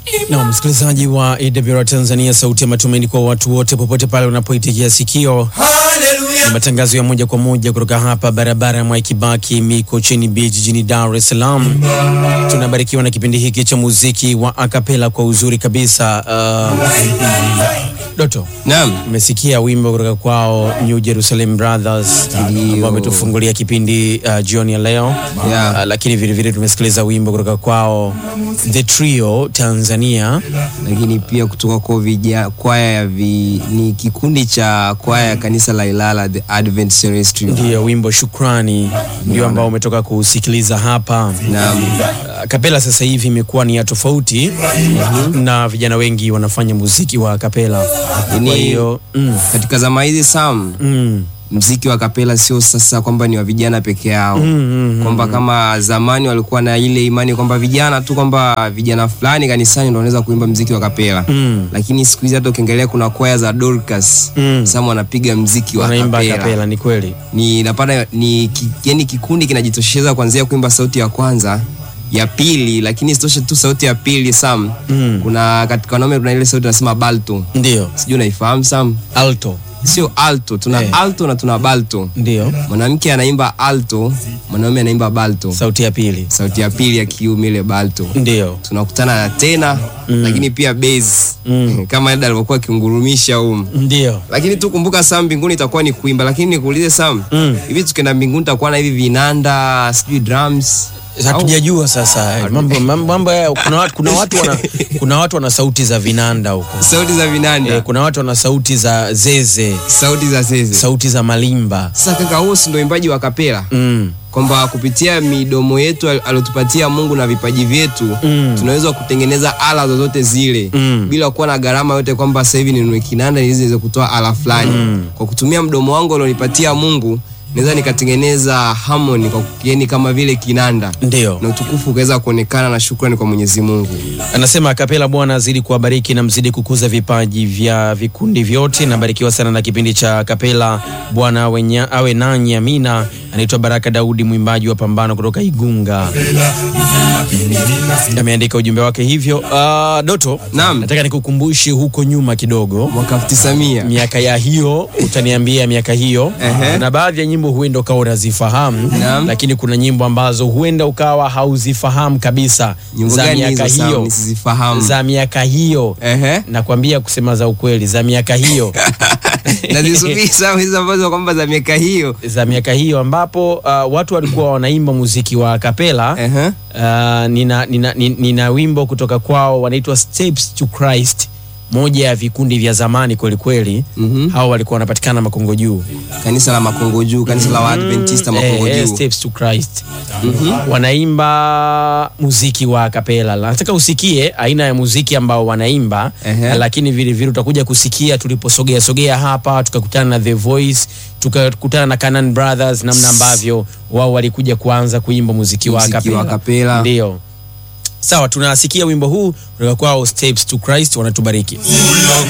Na msikilizaji wa AWR Tanzania, sauti ya matumaini kwa watu wote, popote pale unapoitikia sikio, ni matangazo ya moja kwa moja kutoka hapa barabara ya Mwai Kibaki Mikocheni Beach jijini Dar es Salaam. Tunabarikiwa na kipindi hiki cha muziki wa akapela kwa uzuri kabisa. Uh, Doto, Naam. umesikia wimbo kutoka kwao New Jerusalem Brothers ambao wametufungulia kipindi uh, jioni ya leo Yeah. uh, lakini vilevile tumesikiliza wimbo kutoka kwao The Trio Tanzania. Lakini pia kutoka kwa vija kwaya ya vi, ni kikundi cha kwaya ya kanisa la Ilala the Advent Celestial. Ndiyo wimbo Shukrani ndio ambao umetoka kusikiliza hapa. Naam. Uh, kapela sasa hivi imekuwa ni ya tofauti na vijana wengi wanafanya muziki wa kapela. Ni- Kwa hiyo mm, Katika zama hizi Sam, mm, mziki wa kapela sio sasa kwamba ni wa vijana peke yao mm, kwamba kama zamani walikuwa na ile imani kwamba vijana tu kwamba vijana fulani kanisani ndio wanaweza kuimba mziki wa kapela mm, lakini siku hizi hata ukiangalia kuna kwaya za Dorcas Mm. Sam wanapiga mziki wa wanaimba kapela kapela, ni kweli. ni napata ni ki, yani kikundi kinajitosheza kuanzia kuimba sauti ya kwanza ya pili lakini isitoshe tu sauti ya pili Sam Mm. kuna katika wanaume kuna ile sauti nasema balto Ndio sijui unaifahamu Sam alto, sio alto tuna Eh. alto na tuna balto ndio mwanamke anaimba alto mwanaume anaimba balto sauti ya pili, sauti ya pili ya kiume ile balto ndio tunakutana na tena lakini pia bass Mm. kama Eda alivyokuwa akiungurumisha um ndio lakini tu kumbuka Sam, mbinguni itakuwa ni kuimba. Lakini nikuulize Sam, Mm. hivi tukienda mbinguni tutakuwa na hivi vinanda sijui drums hatujajua sasa mambo mambo mambo haya. Kuna watu, kuna watu wana, kuna watu wana sauti za vinanda huko sauti za vinanda eh, kuna watu wana sauti za zeze, sauti za zeze. sauti za malimba Sasa kaka, huo si ndio uimbaji wa kapela mm. kwamba kupitia midomo yetu al- alotupatia Mungu na vipaji vyetu Mm. tunaweza kutengeneza ala zozote zile Mm. bila kuwa na gharama yote, kwamba sasa hivi ninunue kinanda ili ziweze kutoa ala fulani. Kwa kutumia mdomo wangu alionipatia Mungu naweza nikatengeneza harmony kwa yani kama vile kinanda Ndio na utukufu ukaweza kuonekana na shukrani kwa Mwenyezi Mungu. anasema kapela, Bwana azidi kuwabariki na mzidi kukuza vipaji vya vikundi vyote. Nabarikiwa sana na kipindi cha kapela, Bwana awe nya- awe nanyi. Amina. Anaitwa Baraka Daudi, mwimbaji wa Pambano kutoka Igunga, ameandika ujumbe wake hivyo. Uh, Doto, Naam. nataka nikukumbushe huko nyuma kidogo Mwaka 1900 miaka ya hiyo utaniambia miaka hiyo Ehe. kuna baadhi ya nyimbo huenda ukawa unazifahamu Naam. lakini kuna nyimbo ambazo huenda ukawa hauzifahamu kabisa nyimbo za gani miaka hizo Sam? hiyo Nisizifahamu. za miaka hiyo Ehe. nakwambia kusema za ukweli za miaka hiyo Nazisubiri Sam hizo ambazo kwamba za miaka hiyo. za miaka hiyo ambapo uh, watu walikuwa wanaimba muziki wa kapela Ehe. uh, nina, nina, nina, nina wimbo kutoka kwao wanaitwa Steps to Christ moja ya vikundi vya zamani kwelikweli Mhm. hao walikuwa wanapatikana Makongo Juu Kanisa la Makongo Juu, kanisa la Waadventista Makongo eh, eh, Juu. Steps to Christ wanaimba muziki wa kapela. Nataka usikie aina ya muziki ambao wanaimba Ehe. lakini vile vile utakuja kusikia tuliposogea sogea hapa tukakutana na The Voice tukakutana na Canaan Brothers, namna ambavyo wao walikuja kuanza kuimba muziki wa Muziki kapela. wa kapela. Ndio. Sawa, tunasikia wimbo huu kutoka kwao Steps to Christ, wanatubariki.